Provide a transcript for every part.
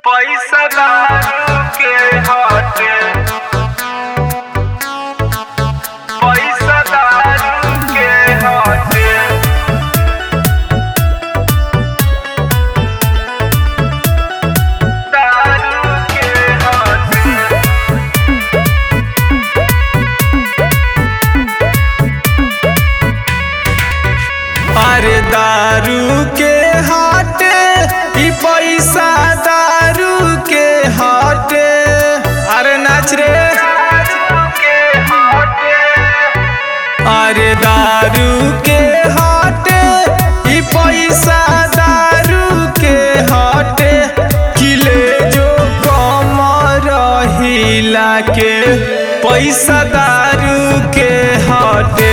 पैसा दारू के हटे पैसा दारू के हटे दारू के हटे अरे दारू के हाटे ई पैसा दारू के हाटे अरे नाच रे दारू के हटे अरे दारू के हाटे ई पैसा दारू के हाटे किले जो कम रहिला के पैसा दारू के हाटे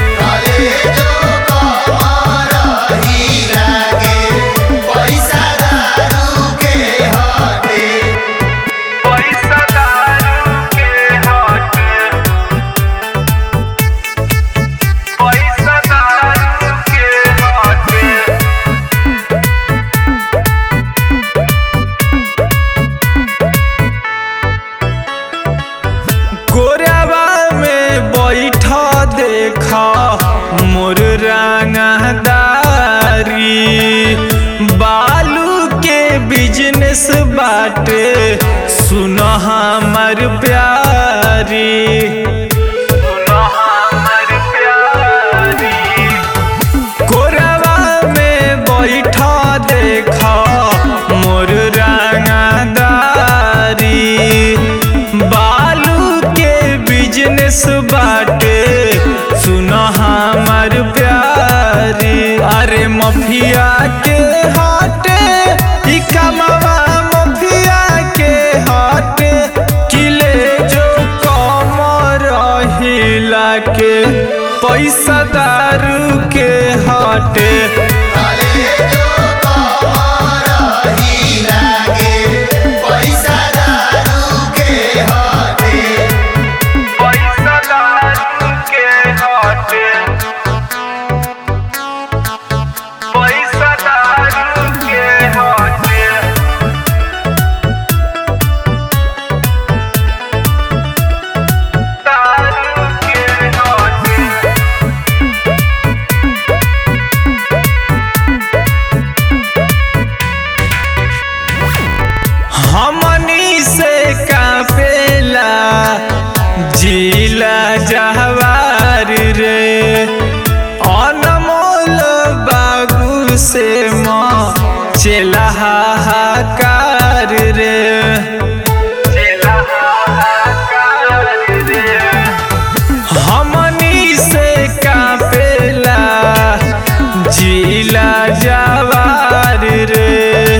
पैसा दारू के हटे पैसा दारू के हटे गोरवा में बैठा देखा मोर रंगदारी बालू के बिजनेस बाटे सुन हमर प्यारी सुनो हमर प्यारी गोरवा में बैठा देखा मोर रंगदारी बालू के बिजनेस बाटे सुन हमर प्यारी अरे मफिया के हाटे ई कमवा मफिया के हाटे किले जो कम रहिला के पैसा दारू के हाटे पैसा दारू के हटे पैसा दारू के हटे दारू के हटे हमनी से कापेला जिला जहवार रे अनमोल बाबू से माँ चला हाहाकार रे चला हाहाकार रे हमनी से कापेला जिला जवार रे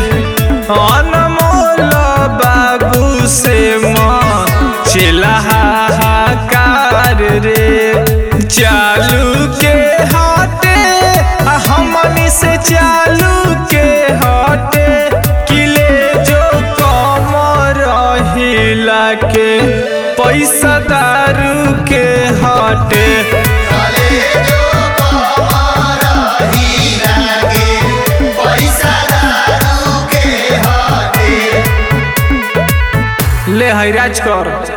अनमोल बाबू से माँ चला हाहाकार रे चालू के हाटे आ हमनी से चालू के हाटे किले जो कम रहिला के पैसा दारू के हाटे ले हैराज कर